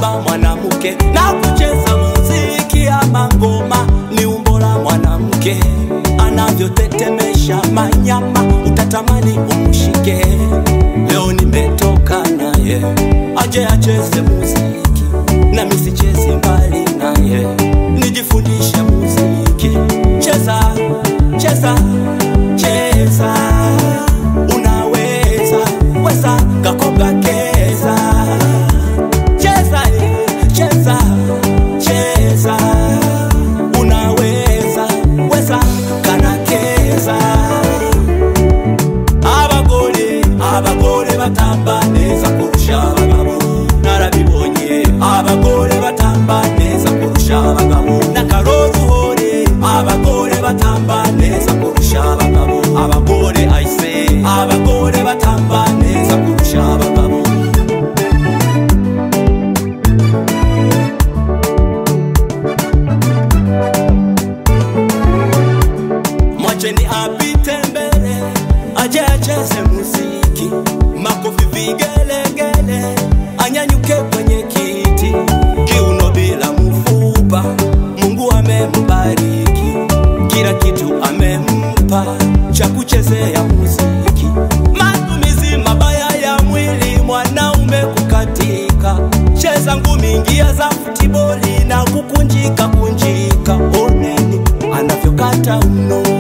kutamba mwanamke na kucheza muziki ama ngoma ni umbo la mwanamke anavyotetemesha manyama utatamani umshike leo nimetoka naye aje acheze muziki na misichezi mbali naye nijifundishe muziki cheza cheza cheza unaweza weza kakoga keza cheza eh, cheza cheza unaweza weza kanakeza abagore abagore batamba neza kurusha abagabo narabibonye abagore batamba neza kurusha abagabo n'akaroruhore abagore batamba neza kurusha abagabo abagore aise abagore batamba neza kurusha abagabo mwacheni apite mbele aje acheze muziki makofi vigelegele anyanyuke kwenye kiti kiuno bila mfupa mungu amembariki kila kitu amempa cha kuchezea muziki matumizi mabaya ya mwili mwanaume kukatika cheza ngumi ingia za futiboli na kukunjika kunjika oneni anavyokata mno